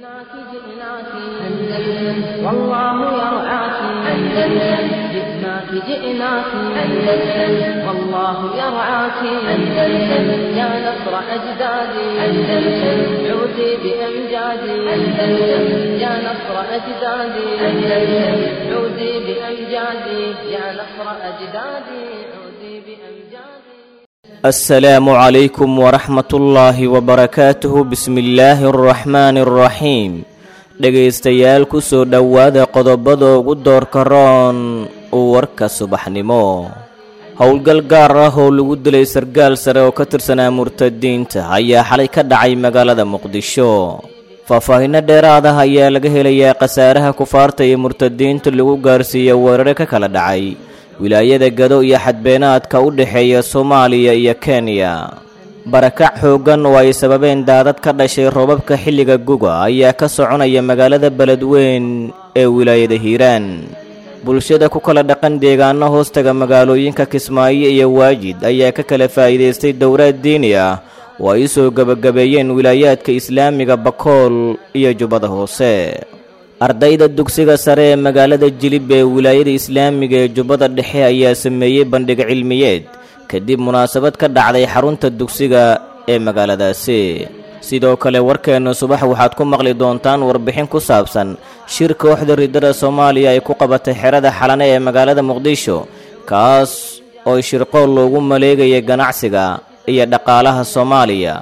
جئناك جئناك أندلس والله يرعاك أندلس جئناك جئناك أندلس والله يرعاك أندلس يا نصر أجدادي أندلس عودي بأمجادي أندلس يا نصر أجدادي أندلس عودي بأمجادي يا نصر أجدادي عودي بأمجادي السلام عليكم ورحمة الله وبركاته بسم الله الرحمن الرحيم dhegaystayaal ku soo dhowaada qodobada ugu doorka roon warka subaxnimo howlgal gaar ah oo lagu dilay sargaal sare oo ka tirsanaa murtadiinta ayaa xalay ka dhacay magaalada muqdisho faahfaahinno dheeraad ah ayaa laga helayaa khasaaraha kufaarta iyo murtadiinta lagu gaarsiiya weerare ka kala dhacay wilaayada gado iyo xadbeenaadka u dhexeeya soomaaliya iyo kenya barakac xooggan oo ay sababeen daadad ka dhashay roobabka xilliga guga ayaa ka soconaya magaalada beledweyn ee wilaayada hiiraan bulshada ku kala dhaqan deegaano hoostaga magaalooyinka kismaayo iyo waajid ayaa ka kala faa'iidaystay dowlaad diini ah oo ay u soo gebagabeeyeen wilaayaadka islaamiga bakool iyo jubbada hoose ardayda dugsiga sare ee magaalada jilib ee wilaayada islaamiga ee jubbada dhexe ayaa sameeyey bandhig cilmiyeed kadib munaasabad ka dhacday xarunta dugsiga ee magaaladaasi sidoo kale warkeenna subax waxaad ku maqli doontaan warbixin ku saabsan shir kooxda riddada soomaaliya ay ku qabatay xerada xalane ee magaalada muqdisho kaas oo shirqool loogu maleegaya ganacsiga iyo dhaqaalaha soomaaliya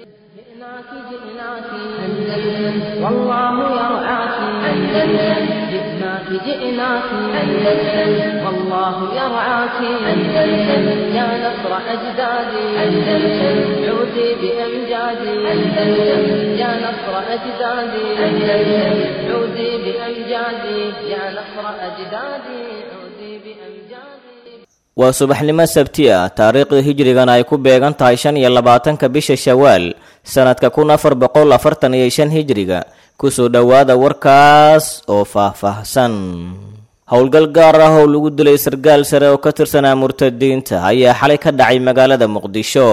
جئناك جئناك أندلس والله يرعاك أندلس جئناك جئناك أندلس والله يرعاك أندلس يا نصر أجدادي أندلس عودي بأمجادي أندلس يا نصر أجدادي أندلس عودي بأمجادي يا نصر أجدادي عودي بأمجادي waa subaxnimo sabti ah taariikhda hijrigana ay ku beegan tahay shan iyo labaatanka bisha shawaal sannadka kun afar boqol afartan iyo shan hijriga kusoo dhowaada warkaas oo faahfaahsan howlgal gaar ah oo lagu dilay sargaal sare oo ka tirsanaa murtadiinta ayaa xalay ka dhacay magaalada muqdisho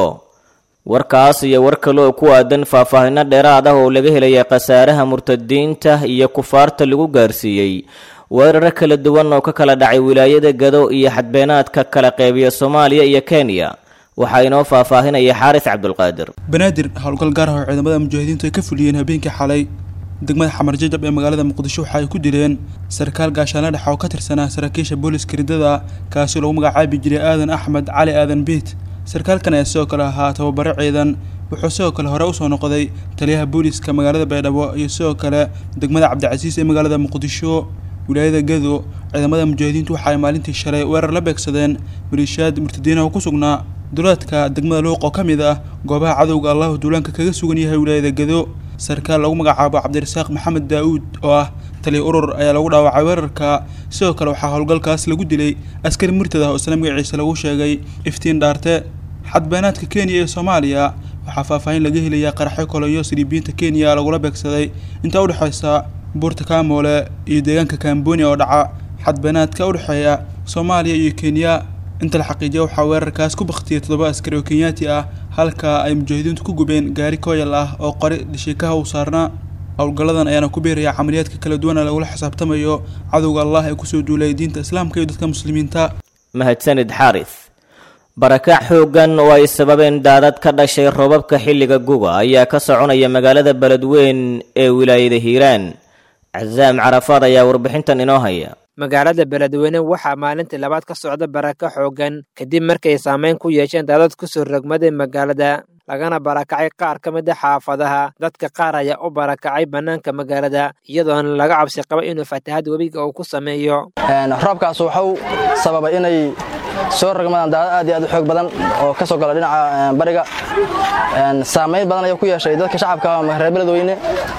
warkaas iyo war kale oo ku aadan faahfaahinno dheeraad ah oo laga helaya khasaaraha murtadiinta iyo kufaarta lagu gaarsiiyey weeraro kala duwan oo ka kala dhacay wilaayada gado iyo xadbeenaadka kala qeybiya soomaaliya iyo kenya waxaa inoo faahfaahinaya xaaris cabdulqaadir banaadir howlgal gaar ah oo ciidamada mujaahidiintu ay ka fuliyeen habeenkii xalay degmada xamar jajab ee magaalada muqdisho waxa ay ku dileen sarkaal gaashaanle dhex oo ka tirsanaa saraakiisha booliska riddada kaasi lagu magacaabi jiray aadan axmed cali aadan biit sarkaalkan ayaa sidoo kale ahaa tababaro ciidan wuxuu sidoo kale hore usoo noqday taliyaha booliska magaalada baydhabo iyo sidoo kale degmada cabdicasiis ee magaalada muqdisho wilaayada gado ciidamada mujaahidiintu waxa ay maalintii shalay weerar la beegsadeen maliishaad murtadiinaha ku sugnaa duleedka degmada luuq oo ka mid ah goobaha cadowga allahu duulaanka kaga sugan yahay wilaayada gado sarkaal lagu magacaabo cabdirasaaq maxamed daa-uud oo ah taliya urur ayaa lagu dhaawacay weerarka sidoo kale waxaa howlgalkaas lagu dilay askari murtad ah oo isla magaciisa lagu sheegay iftiin dhaarte xadbeenaadka kenya iyo soomaaliya waxaa faahfaahin laga helayaa qaraxyo koloyo siriibiyiinta kenya lagula beegsaday intaa udhexeysa buurta kaamoole iyo deegaanka kambonia oo dhaca xadbeenaadka udhexeeya soomaaliya iyo kenya inta la xaqiijiya waxaa weerarkaas ku baktiyay toddoba askari oo kenyaati ah halka ay mujaahidiintu ku gubeen gaari kooyal ah oo qori dhashiikaha u saarnaa howlgalladan ayaana ku biiraya camaliyaadka kala duwan ee lagula xisaabtamayo cadowga allah ee kusoo duulay diinta islaamka iyo dadka muslimiinta mahadsanid xaaris barakac xooggan oo ay sababeen daadad ka dhashay roobabka xilliga guga ayaa ka soconaya magaalada beledweyn ee wilaayada hiiraan casaam carafaad ayaa warbixintan inoo haya magaalada beledweyne waxaa maalintii labaad ka socda barako xooggan kadib markay saameyn ku yeesheen daadad kusoo rogmaday magaalada lagana barakacay qaar ka mid a xaafadaha dadka qaar ayaa u barakacay bannaanka magaalada iyadoona laga cabsi qaba inuu fatahaad webiga uu ku sameeyo roobkaas wuxuu sababay inay soo rogmadaan daadad aad iyo aad u xoog badan oo ka soo gala dhinaca bariga saamayn badan ayuu ku yeeshay dadka shacabka reer beledweyne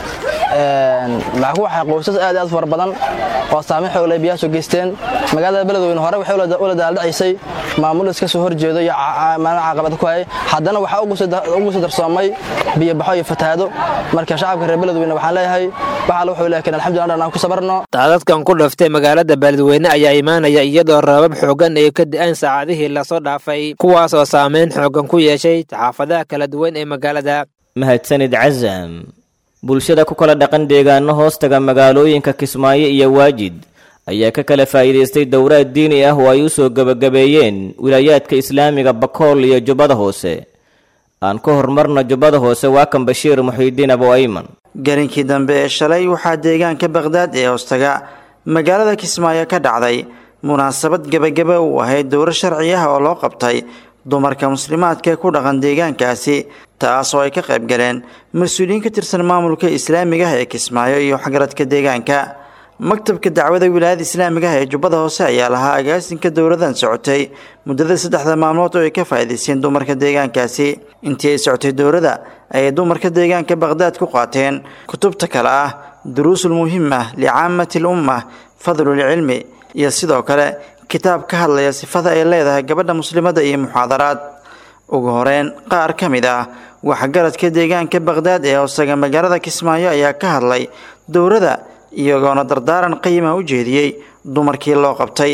maxaa ku waxay qoysas aad aad fara badan oo saameyn xoog leh biyaha soo geysteen magaalada beledweyne hore waxay ula daaldhacaysay maamul iska soo horjeedo iyo maalin caqabad ku hayay haddana waxaa ugu soo darsoomay biyobaxo iyo fatahaado marka shacabka reer beledweyne waxaan leeyahay waxaa wuxuu laakiin alxamdulillah aan ku sabarno daadadkan ku dhaftay magaalada beledweyne ayaa imaanaya iyadoo roobab xoogan ay ka da'aan saacadihii lasoo dhaafay kuwaasoo saameyn xoogan ku yeeshay xaafadaha kala duwan ee magaalada mahadsanid casam bulshada ku kala dhaqan deegaano hoostaga magaalooyinka kismaayo iyo waajid ayaa ka kala faa'iidaystay dowraad diini ah oo ay u soo gebagabeeyeen wilaayaadka islaamiga bakool iyo jubbada hoose aan ka horumarno jubbada hoose waa kan bashiir muxiidiin abu ayman garinkii dambe ee shalay waxaa deegaanka baqhdaad ee hoostaga magaalada kismaayo ka dhacday munaasabad gebagaba uu ahayd dowro sharci ah oo loo qabtay dumarka muslimaadka ee ku dhaqan deegaankaasi taas oo ay ka qayb galeen mas-uuliyiin ka tirsan maamulka islaamiga ah ee kismaayo iyo waxgaradka deegaanka maktabka dacwada wilaayada islaamiga ah ee jubbada hoose ayaa lahaa agaasinka dowladan socotay muddada saddexda maalmood oo ay ka faa'iidaysteen dumarka deegaankaasi intii ay socotay dowladda ayay dumarka deegaanka baqhdaad ku qaateen kutubta kale ah duruusul muhima licaamati l umma fadlulcilmi iyo sidoo kale kitaab ka hadlaya sifada ay leedahay gabadha muslimadda iyo muxaadaraad ugu horeyn qaar ka mid ah waxgaradka deegaanka baqhdaad ee hoosaga magaalada kismaayo ayaa ka hadlay dowladda iyagoona dardaaran qiima u jeediyey dumarkii loo qabtay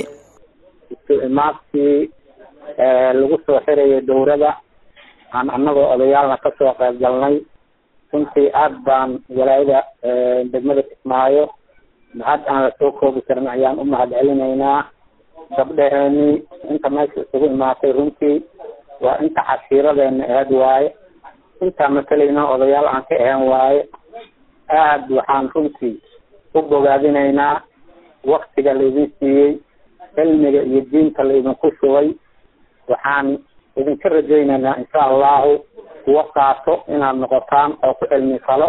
imaadkii lagu soo xirayay dowladda aan annagoo odayaalna kasoo qayb galnay runtii aad baan walaayada degmada kismaayo mahad aan lasoo koobi karin ayaan u mahad celinaynaa gabdhaheeni inta meesha isugu imaatay runtii waa inta cashiiradeena aheed waaye intaa matalayna odayaal aan ka ahayn waaye aad waxaan runtii u bogaadinaynaa waktiga laydin siiyey cilmiga iyo diinta laydinku shubay waxaan idinka rajaynaynaa insha allahu kuwa qaato inaad noqotaan oo ku cilmi falo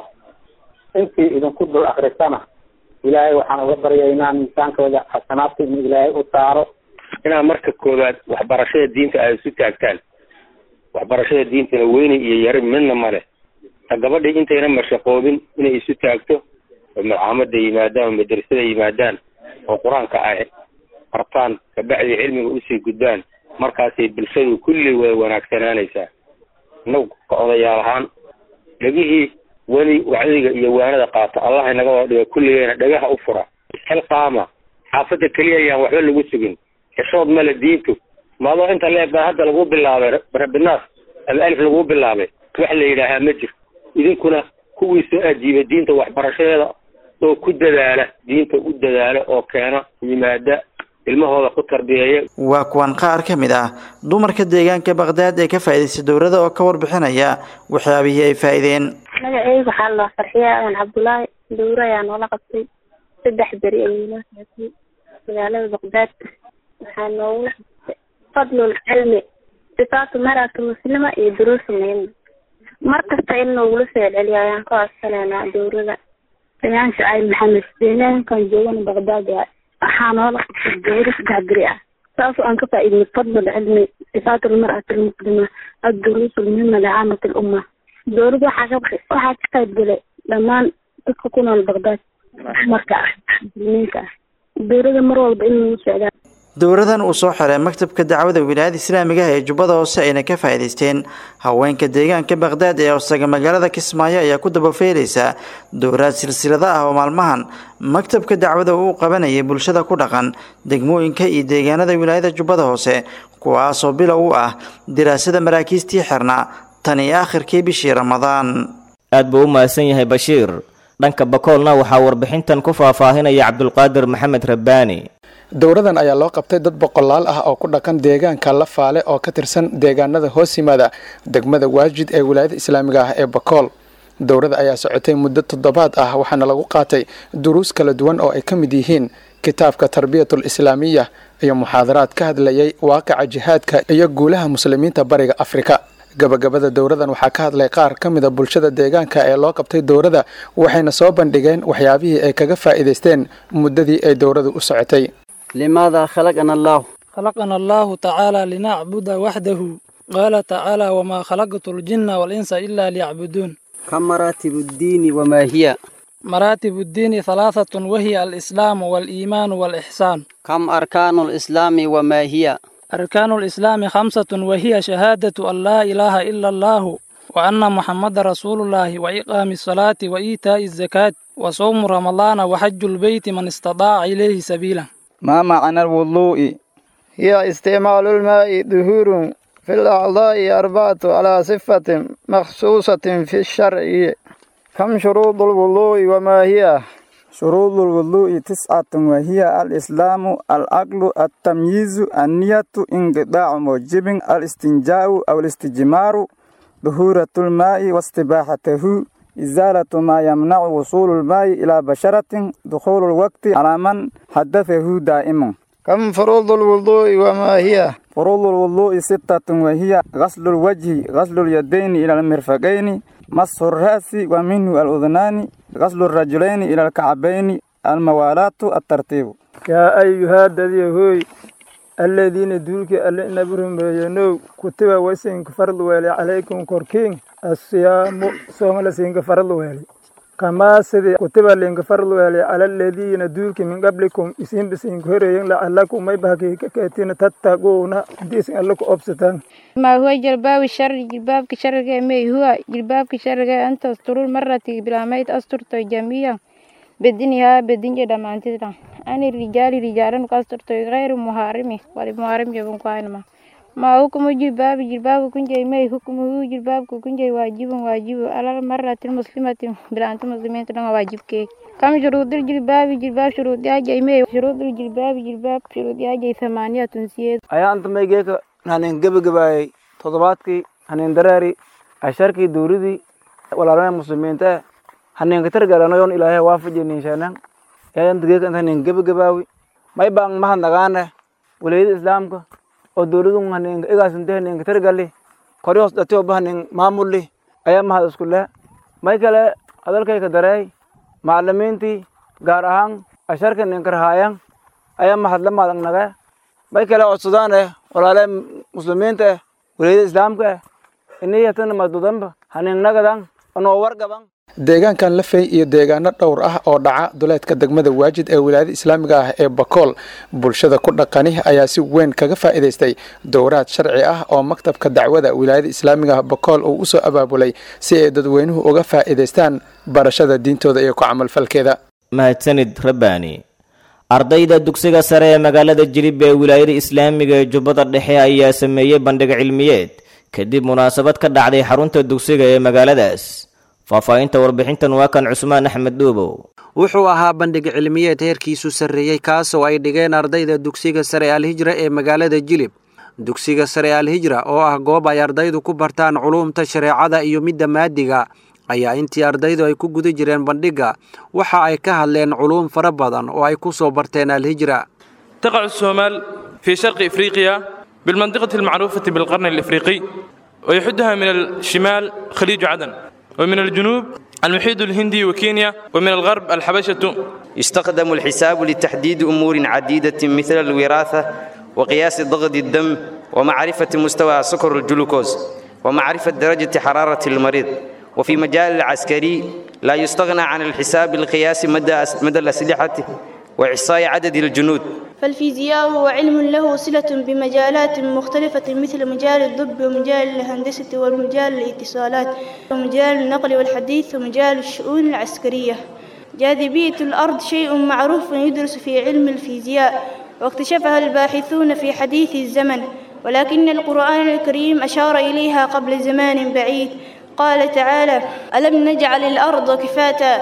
intii idinku dul akrisana ilaahay waxaan uga baryaynaa miisaankooda xasanaadka inuu ilaahay u saaro inaad marka koowaad waxbarashada diinta ay isu taagtaan waxbarashada diintana weyne iyo yari midna male ta gabadhii intayna mashaqoobin inay isu taagto oo malcaamada yimaadaan oo madrasada yimaadaan oo qur-aanka ay bartaan kabacdi cilmiga usii gudbaan markaasay bulshadu kulli way wanaagsanaanaysaa inagu ka odayaal ahaan dhegihii weli wacdiga iyo waanada qaata allah inaga wada dhiga kulligeena dhagaha u fura xilqaama xaafadda keliya ayaan waxba lagu sugin xishood male diintu maadoo inta leeg baa hadda lagu bilaabay rabinaas ama alif lagu bilaabay wax la yidhaahaa ma jir idinkuna kuwii soo ajiiba diinta waxbarashadeeda oo ku dadaala diinta u dadaala oo keena yimaada ilmahooda ku tarbiyeeya waa kuwan qaar ka mid ah dumarka deegaanka baqhdaad ee ka faa'iidaystay dowladda oo ka warbixinaya waxyaabihii ay faa'iideen magaceyga waxaa la farxiya aan cabdullaahi dowro ayaa noola qabtay saddex beri ayay noo socotay magaalada baqdaad waxaa noogula qabtay fadlul cilmi sifaatu marata muslima iyo duruusu muhima mar kasta in noogula soo celiyo ayaan ka codsanaynaa dowrada ayaan shacayb maxamed deegaankan joogana baqdaad waay waxaa noola qabtay dowro saddex beri ah saasoo aan ka faa'iidnay fadlul cilmi sifaatu lmar'ati almuslima adduruusu lmuhima licaamati lumma dowladda waxaa ka waxaa ka qayb galay dhammaan dadka ku nool baqdaad dumarka ah muslimiinta ah dowladda mar walba in lagu socdaa dowladan uu soo xiray maktabka dacwada wilaayada islaamiga ah ee jubbada hoose ayna ka faa'iidaysteen haweenka deegaanka baqdaad ee hoosaga magaalada kismaayo ayaa ku dabafeelaysa dowlaad silsilada ah oo maalmahan maktabka dacwada uu qabanayay bulshada ku dhaqan degmooyinka iyo deegaanada wilaayada jubbada hoose kuwaasoo bilow u ah diraasada maraakiistii xirnaa tan iyo aakhirkii bishii ramadaan aad buu u mahadsan yahay bashiir dhanka bakoolna waxaa warbixintan ku faahfaahinaya cabdulqaadir maxamed rabbaani dowradan ayaa loo qabtay dad boqolaal ah oo ku dhaqan deegaanka lafaale oo ka tirsan deegaanada hoos yimaada degmada waajid ee wilaayada islaamiga ah ee bakool dowrada ayaa socotay muddo toddobaad ah waxaana lagu qaatay duruus kala duwan oo ay ka mid yihiin kitaabka tarbiyatul islaamiya iyo muxaadaraad ka hadlayay waaqica jihaadka iyo guulaha muslimiinta bariga afrika gabagabada dowradan waxaa ka hadlay qaar ka mida bulshada deegaanka ee loo qabtay dowrada waxayna soo bandhigeen waxyaabihii ay kaga faa'iidaysteen muddadii ay dowradu u socotay لماذا خلقنا الله خلقنا الله تعالى لنعبد وحده قال تعالى وما خلقت الجن والإنس إلا ليعبدون كم مراتب الدين وما هي مراتب الدين ثلاثة وهي الإسلام والإيمان والإحسان كم أركان الإسلام وما هي أركان الإسلام خمسة وهي شهادة أن لا إله إلا الله وأن محمد رسول الله وإقام الصلاة وإيتاء الزكاة وصوم رمضان وحج البيت من استطاع إليه سبيلا ما معنى الوضوء هي استعمال الماء ظهور في الأعضاء أربعة على صفة مخصوصة في الشرع كم شروط الوضوء وما هي شروط الوضوء تسعة وهي الإسلام العقل التمييز النية انقطاع موجب الاستنجاء أو الاستجمار ظهورة الماء واستباحته إزالة ما يمنع وصول الماء إلى بشرة دخول الوقت على من حدثه دائما كم فروض الوضوء وما هي فروض الوضوء ستة وهي غسل الوجه غسل اليدين إلى المرفقين مسح الرأس ومنه الأذنان غسل الرجلين إلى الكعبين الموالاة الترتيب يا أيها الذين الذين دولك ألا نبرهم بينو كتب وسين فرض ويلي عليكم كوركين الصيام صوم لسين فرض ويلي كما سيدي كتب لين فرض ويلي على الذين دولك من قبلكم يسين بسين كهرين لعلكم ما يبهكي كتين تتقون ديسين لكم أبستان ما هو جلباب الشر جلباب كشر ما هو جلباب كشر أن تستر المرة بلا ما أستر جميعا بدنها بدن جدا ما أنت أنا الرجال رجالا كستر غير محارم ولا محارم جبن كائنما ما حكم جلباب جلباب كن جاي ما حكمه جلباب كن جاي واجب واجب على المرة المسلمة بلا أنت مسلمين تنا واجب كي كم شروط الجلباب جلباب شروط يا جاي ما شروط الجلباب جلباب شروط يا جاي ثمانية تنسيت ayaa anta maygeeka haneen gebagabaayay toddobaadkii haneen dareeri casharkii duuridii walaalana muslimiinta eh haneen katargalanayon ilaahay waafajiniishaanan yaayanta geeka anta haneen gebagabaawi may baan mahadnagaane walayada islaamka oo dowladun haneen igaasinte haneen katargali kori hoos dhatiyoba haneen maamulli ayaa mahad isku leh may kale hadalkayka dareey macalimiintii gaar ahaan casharka haneen karhaayan ayaa mahadla maadagnage may kale codsadaan eh walaale muslimiinta eh walayada islaamka eh iniyatana madudanba haningnagadan anoo wargaban deegaankan lafey iyo deegaano dhowr ah oo dhaca duleedka degmada waajid ee wilaayada islaamiga ah ee bakool bulshada ku dhaqani ayaa si weyn kaga faa'iidaystay dowraad sharci ah oo maktabka dacwada wilaayada islaamiga ah bakool uu usoo abaabulay si ay dadweynuhu uga faa'iidaystaan barashada diintooda iyo ku camalfalkeeda mahadsanid rabbaani ardayda dugsiga sare ee magaalada jilib ee wilaayada islaamiga ee jubbada dhexe ayaa sameeyey bandhig cilmiyeed kadib munaasabad ka dhacday xarunta dugsiga ee magaaladaas faahfaahinta warbixintan waa kan cusmaan axmed dhuubow wuxuu ahaa bandhig cilmiyeed heerkiisu sarreeyey kaasoo ay dhigeen ardayda dugsiga sare alhijra ee magaalada jilib dugsiga sare alhijra oo ah goob ay ardaydu ku bartaan culuumta shareecada iyo midda maadiga ayaa intii ardaydu ay ku guda jireen bandhigga waxa ay ka hadleen culuum fara badan oo ay ku soo barteen alhijra تقع الصومال في شرق إفريقيا بالمنطقة المعروفة بالقرن الإفريقي ويحدها من الشمال خليج عدن ومن الجنوب المحيط الهندي وكينيا ومن الغرب الحبشة يستخدم الحساب لتحديد أمور عديدة مثل الوراثة وقياس ضغط الدم ومعرفة مستوى سكر الجلوكوز ومعرفة درجة حرارة المريض وفي مجال العسكري لا يستغنى عن الحساب القياسي مدى مدى الأسلحة وإحصاء عدد الجنود فالفيزياء هو علم له صلة بمجالات مختلفة مثل مجال الطب ومجال الهندسة ومجال الاتصالات ومجال النقل والحديث ومجال الشؤون العسكرية جاذبية الأرض شيء معروف يدرس في علم الفيزياء واكتشفها الباحثون في حديث الزمن ولكن القرآن الكريم أشار إليها قبل زمان بعيد قال تعالى ألم نجعل الأرض كفاتا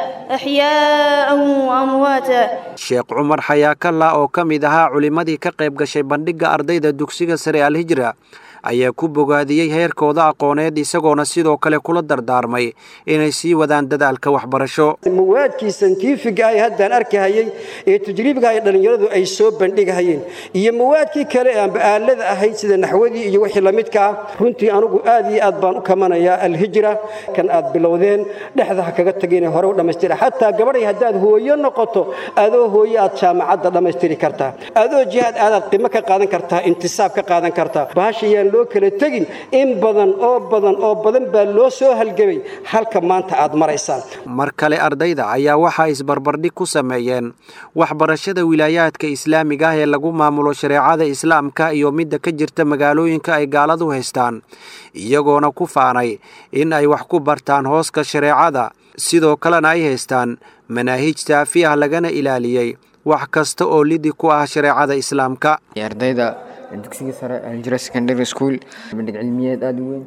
أحياء وأمواتا sheekh cumar xayaakalla oo ka mid ahaa culimmadii ka qayb gashay bandhigga ardayda dugsiga sare alhijra ayaa ku bogaadiyey heerkooda aqooneed isagoona sidoo kale kula dardaarmay inay sii wadaan dadaalka waxbarasho mawaadkii santiifiga ay haddaan arkahayey ee tajriibga ay dhallinyaradu ay soo bandhigahayeen iyo mawaadkii kale ee aanba aalada ahayd sida naxwadii iyo wixii la midka ah runtii anugu aad iyo aad baan u kamanayaa alhijra kan aad bilowdeen dhexda ha kaga tageen hore u dhammaystira xataa gabadhay haddaad hooyo noqoto adoo hooyo aad jaamacadda dhammaystiri kartaa adoo jihaad aadaad qimo ka qaadan kartaa intisaab ka qaadan kartaa bahashayaan loo kala tegin in badan oo badan oo badan baa loo soo halgebay halka maanta aad maraysaan mar kale ardayda ayaa waxaa isbarbardhig ku sameeyeen waxbarashada wilaayaadka islaamiga ah ee lagu maamulo shareecada islaamka iyo midda ka jirta magaalooyinka ay gaaladu haystaan iyagoona ku faanay in ay wax ku bartaan hooska shareecada sidoo kalena ay haystaan manaahij saafi ah lagana ilaaliyey wax kasta oo lidi ku ah shareecada islaamka ardayda dugsiga sare aljira secondary school bandhig cilmiyeed aada u weyn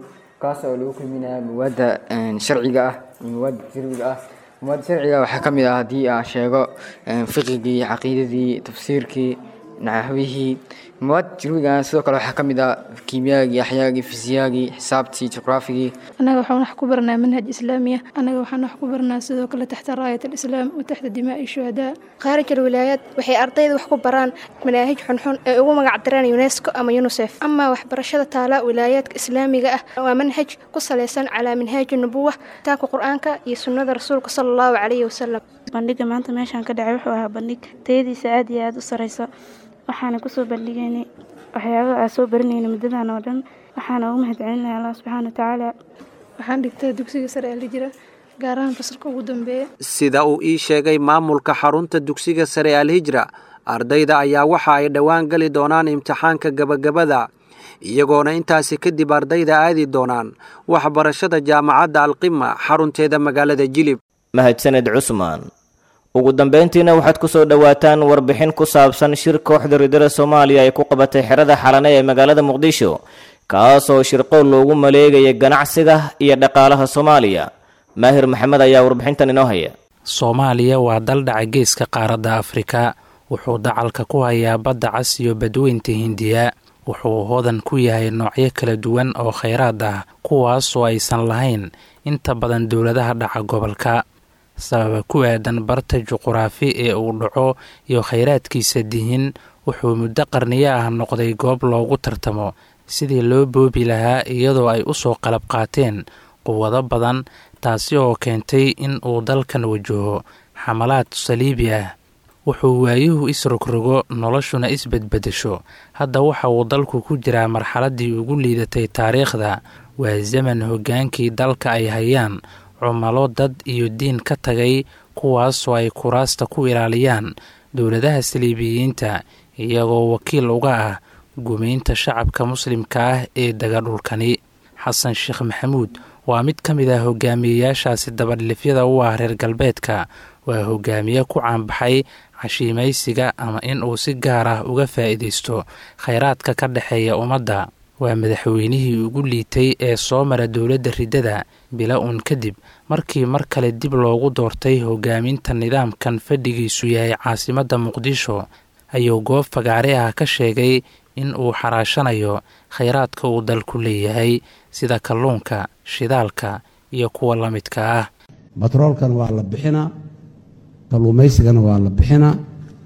kaas oo lagu kulminaya mawaadda sharciga ah iyo mawaadda jirbiga ah mawaadda sharciga waxaa ka mid ah haddii aan sheego fiqigii caqiidadii tafsiirkii naxwihii mawaadda jirbiga sidoo kale waxaa ka mid ah kiimiyaagii axyaagii fisiyaagii xisaabtii juqraafigii annaga waxaan wax ku baranaa manhaj islaamiya annaga waxaan wax ku baranaa sidoo kale taxta raayat alislaam wa taxta dimaa'i shuhadaa khaarij alwilaayaad waxay ardayda wax ku baraan manaahij xunxun ee ugu magac dareen unesco ama unisef ama waxbarashada taala wilaayaadka islaamiga ah waa manhaj ku salaysan calaa minhaaji nubuwa kitaabka qur-aanka iyo sunnada rasuulka sala allahu calayhi wasalam bandhiga maanta meeshaan ka dhacay wuxuu ahaa bandhig tayadiisa aad iyo aada u sareysa waxaana kusoo bandhigaynay waxyaabaha aa soo baranayna muddadan oo dhan waxaana ugu mahadcelinaya allah subxaana watacaala waxaan dhigtaa dugsiga sare ee lijira gaar ahaan fasalka ugu dambeeya sida uu ii sheegay maamulka xarunta dugsiga sare alhijra ardayda ayaa waxa ay dhowaan geli doonaan imtixaanka gabagabada iyagoona intaasi kadib ardayda aadi doonaan waxbarashada jaamacadda alqima xarunteeda magaalada jilib mahadsaned cusmaan ugu dambayntiina waxaad ku soo dhowaataan warbixin ku saabsan shir kooxda ridada soomaaliya ay ku qabatay xerada xalane ee magaalada muqdisho kaasoo shirqool loogu maleegaya ganacsiga iyo dhaqaalaha soomaaliya maahir maxamed ayaa warbixintan inoo haya soomaaliya waa dal dhaca geeska qaaradda afrika wuxuu dacalka ku hayaa badda cas iyo badweynta hindiya wuxuu hodan ku yahay noocyo kala duwan oo khayraad ah kuwaasoo aysan lahayn inta badan dowladaha dhaca gobolka sababa ku aadan barta juquraafi ee uu dhaco iyo khayraadkiisa dihin wuxuu muddo qarniyo ah noqday goob loogu tartamo sidii loo boobi lahaa iyadoo ay u soo qalab qaateen quwado badan taasi oo keentay in uu dalkan wajaho xamalaad saliibi ah wuxuu waayuhu isrogrogo noloshuna isbedbedesho hadda waxa uu dalku ku jiraa marxaladdii ugu liidatay taariikhda waa zaman hoggaankii dalka ay hayaan cumalo dad iyo diin ka tagay kuwaasoo ay kuraasta ku ilaaliyaan dowladaha saliibiyiinta iyagoo wakiil uga ah gumaynta shacabka muslimka ah ee dega dhulkani xasan sheekh maxamuud waa mid ka mid ah hogaamiyeyaashaasi dabadhilifyada u ah reer galbeedka waa hogaamiye ku caanbaxay cashiimaysiga ama in uu si gaar ah uga faa'iidaysto khayraadka ka dhexeeya ummadda waa madaxweynihii ugu liitay ee soo mara dowladda riddada bila uun kadib markii mar kale dib loogu doortay hogaaminta nidaamkan fadhigiisu yahay caasimadda muqdisho ayuu goob fagaare ah ka sheegay in uu xaraashanayo khayraadka uu dalku leeyahay sida kalluunka shidaalka iyo kuwa la midka ah batroolkan waa la bixinaa kalluumaysigana waa la bixinaa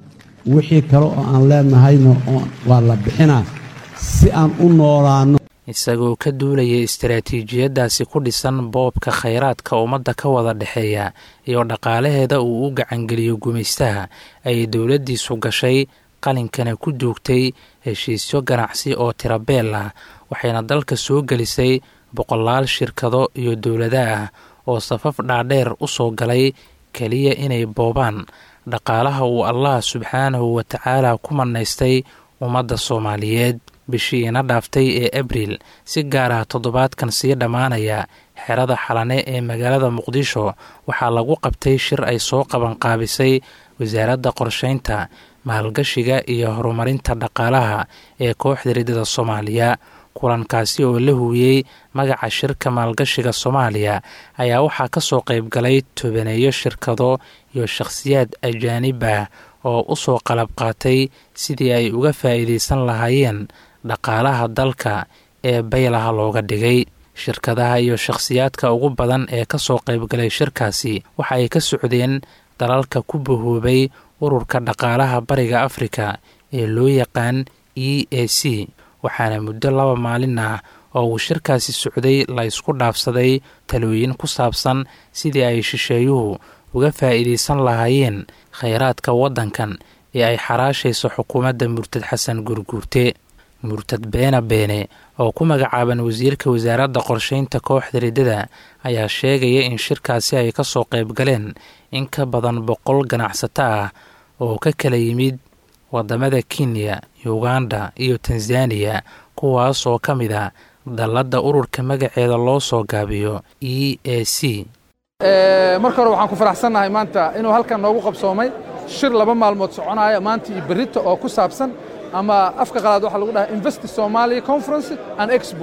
wixii kale oo aan leenahayna waa la bixinaa si aan u noolaanno isagoo ka duulaya istaraatiijiyaddaasi ku dhisan boobka khayraadka ummadda ka wada dhexeeya iyo dhaqaalaheeda uu u gacangeliyo gumaystaha ayay dowladdiisu gashay qalinkana ku duugtay heshiisyo ganacsi oo tirabeel ah waxayna dalka soo gelisay boqolaal shirkado iyo dowlada ah oo safaf dhaadheer u soo galay keliya inay boobaan dhaqaalaha uu allah subxaanahu wa tacaala ku manaystay ummadda soomaaliyeed bishii ina dhaaftay ee abriil si gaar ah toddobaadkan sii dhammaanaya xerada xalane ee magaalada muqdisho waxaa lagu qabtay shir ay soo qabanqaabisay wasaaradda qorsheynta maalgashiga iyo horumarinta dhaqaalaha ee kooxda riddada soomaaliya kulankaasi oo la huwiyey magaca shirka maalgashiga soomaaliya ayaa waxaa ka soo qayb galay tobaneeyo shirkado iyo shakhsiyaad ajaanib ah oo u soo qalab qaatay sidii ay uga faa'iidaysan lahaayeen dhaqaalaha dalka ee baylaha looga dhigay shirkadaha iyo shakhsiyaadka ugu badan ee ka soo qaybgalay shirkaasi waxa ay ka socdeen dalalka ku bahoobay ururka dhaqaalaha bariga afrika ee loo yaqaan e a c waxaana muddo laba maalin ah oo uu shirkaasi socday la isku dhaafsaday talooyin ku saabsan sidii ay shisheeyuhu uga faa'iidaysan lahaayeen khayraadka waddankan ee ay xaraashayso xukuumadda murtad xasan gurguurte murtad beena beene oo ku magacaaban wasiirka wasaaradda qorsheynta kooxda riddada ayaa sheegaya in shirkaasi ay ka soo qayb galeen in ka badan boqol ganacsato ah oo ka kala yimid waddamada kenya uganda iyo tanzaniya kuwaas oo ka mid a dalladda ururka magaceeda loo soo gaabiyo e a c marka hore waxaan ku faraxsannahay maanta inuu halkan noogu qabsoomay shir laba maalmood soconaya maanta iyo berrito oo ku saabsan ama afka qalaad waxaa lagu dhahaa investi somalia conference and expo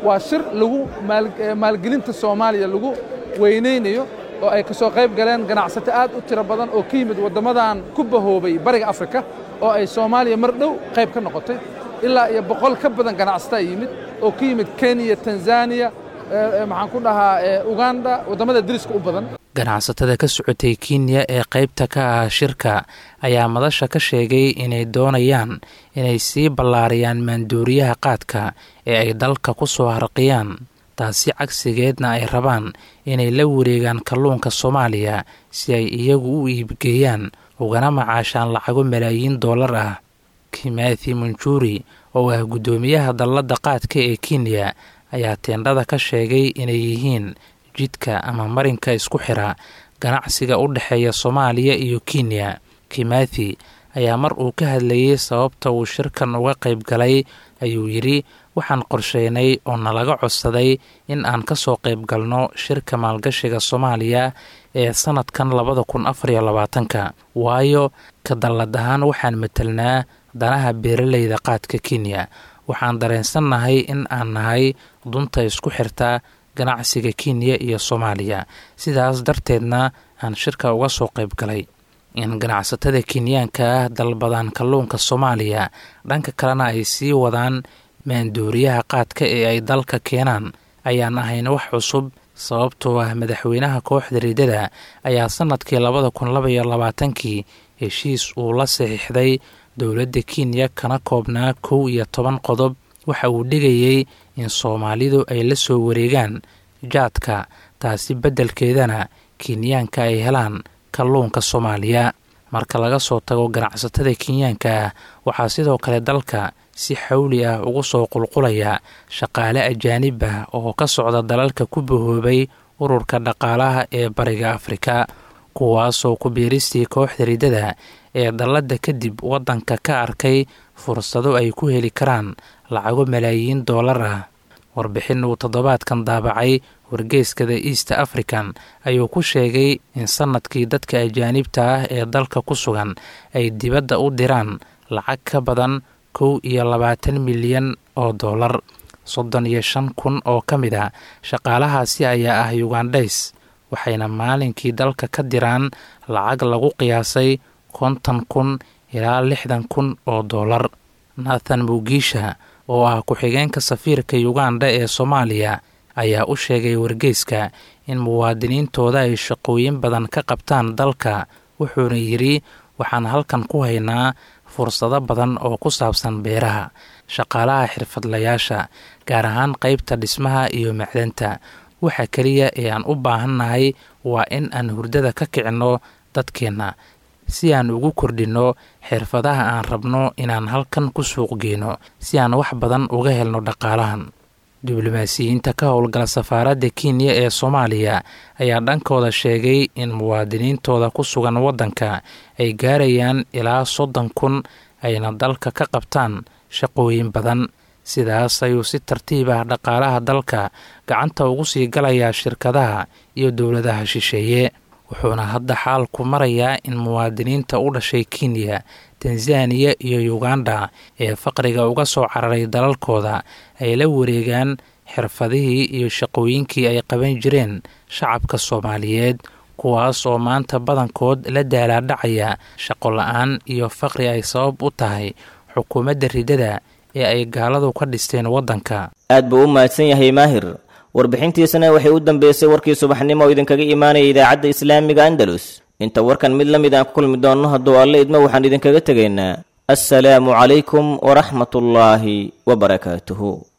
waa shir lagu maalgelinta soomaaliya lagu weynaynayo oo ay ka soo qayb galeen ganacsato aad u tiro badan oo ka yimid waddamadan ku bahoobay bariga afrika oo ay soomaaliya mar dhow qayb ka noqotay ilaa iyo boqol ka badan ganacsataa yimid oo ka yimid kenya tanzaniya maxaan ku dhahaa uganda waddamada deriska u badan ganacsatada ka socotay kenya ee qaybta ka ah shirka ayaa madasha ka sheegay inay doonayaan inay sii ballaariyaan maanduuriyaha qaadka ee ay dalka ku soo harqiyaan taasi cagsigeedna ay rabaan inay la wareegaan kalluunka soomaaliya si ay iyagu u iibgeeyaan ugana macaashaan lacago malaayiin dollar ah kimathi munjuri oo ah guddoomiyaha dalladda qaadka ee kenya ayaa teendhada ka sheegay inay yihiin jidka ama marinka isku xira ganacsiga u dhexeeya soomaaliya iyo kenya kimathi ayaa mar uu ka hadlayey sababta uu shirkan uga qayb galay ayuu yidhi waxaan qorsheynay oo nalaga codsaday in aan ka soo qayb galno shirka maalgashiga soomaaliya ee sannadkan labada kun afariyo labaatanka waayo ka dallad ahaan waxaan matelnaa danaha beeralayda qaadka kenya waxaan dareensannahay in aan nahay dunta isku xirta ganacsiga kenya iyo soomaaliya sidaas darteedna aan shirka uga soo qayb galay in ganacsatada kenyaanka ah dalbadaan kalluunka soomaaliya dhanka kalena ay sii wadaan maanduuriyaha qaadka ee ay dalka keenaan ayaan ahayn wax cusub sababtoo ah madaxweynaha kooxda riidada ayaa sannadkii labada kun labaiyo labaatankii heshiis uu la saxiixday dowladda kenya kana koobnaa kow iyo toban qodob waxa uu dhigayey in soomaalidu ay la soo wareegaan jaadka taasi beddelkeedana kenyaanka ay helaan kalluunka soomaaliya marka laga soo tago ganacsatada kenyaanka ah waxaa sidoo kale dalka si xawli ah ugu soo qulqulaya shaqaale ajaanib ah oo ka socda dalalka ku bahoobay ururka dhaqaalaha ee bariga afrika kuwaasoo ku biiristii kooxda riddada ee dalladda kadib waddanka ka arkay fursado ay ku heli karaan lacago malaayiin dollar ah warbixin uu toddobaadkan daabacay wargeyskada east african ayuu ku sheegay in sannadkii dadka ajaanibta ah ee dalka ku sugan ay dibadda u diraan lacag ka badan kow iyo labaatan milyan oo dollar soddon iyo shan kun oo ka mid a shaqaalahaasi ayaa ah yugandhays waxayna maalinkii dalka ka diraan lacag lagu qiyaasay konton kun ilaa lixdan kun oo dollar nathan mugiisha oo ah ku-xigeenka safiirka yuganda ee soomaaliya ayaa u sheegay wargeyska in muwaadiniintooda ay shaqooyin badan ka qabtaan dalka wuxuuna yidhi waxaan halkan ku haynaa fursado badan oo ku saabsan beeraha shaqaalaha xirfadlayaasha gaar ahaan qaybta dhismaha iyo macdanta waxa keliya ee aan u baahannahay waa in aan hurdada ka kicinno dadkeenna si aan ugu kordhinno xirfadaha aan rabno inaan halkan ku suuq geyno si aan wax badan uga helno dhaqaalahan diblomaasiyiinta ka howlgala safaaradda kenya ee soomaaliya ayaa dhankooda sheegay in muwaadiniintooda ku sugan waddanka ay gaarayaan ilaa soddon kun ayna dalka ka qabtaan shaqooyin badan sidaas ayuu si tartiib ah dhaqaalaha dalka gacanta ugu sii galayaa shirkadaha iyo dowladaha shisheeye wuxuuna hadda xaalku marayaa in muwaadiniinta u dhashay kenya tanzaniya iyo uganda ee faqriga uga soo cararay dalalkooda ay la wareegaan xirfadihii iyo shaqooyinkii ay qaban jireen shacabka soomaaliyeed kuwaas oo maanta badankood la daalaadhacaya shaqo la-aan iyo faqri ay sabab u tahay xukuumadda riddada ee ay gaaladu ka dhisteen waddanka aad buu u mahadsan yahay maahir warbixintiisana waxay u dambeysay warkii subaxnimo oo idinkaga imaanaya idaacadda islaamiga andalus inta warkan mid la mid aan ku kulmi doonno hadduu alle idmo waxaan idinkaga tegaynaa assalaamu calaykum waraxmatullaahi wabarakaatuhu